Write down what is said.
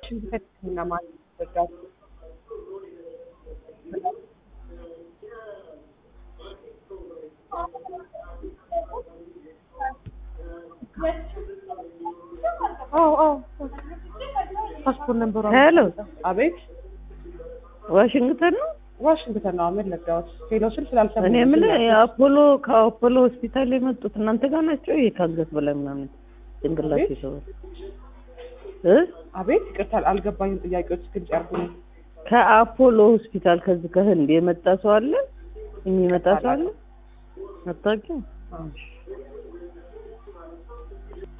ዋሽንግተን ሕክምና ማለት ይዘጋል። አዎ አዎ ፓስፖርት ነምበሩ ሄሎ አቤት ዋሽንግተን ነው። ዋሽንግተን ነው አመል ለጋዎት ሄሎ ስል ስላልሰሙ እኔ የምልህ የአፖሎ ከአፖሎ ሆስፒታል የመጡት እናንተ ጋር ናቸው? ይሄ ከአንገት በላይ ምናምን ጭንቅላት አቤት? ይሰዋል እ አቤት ይቅርታ አልገባኝም ጥያቄዎች ግልጽ ያርጉልኝ ከአፖሎ ሆስፒታል ከዚህ ከህንድ የመጣ ሰው አለ? የሚመጣ ሰው አለ? አታውቂውም?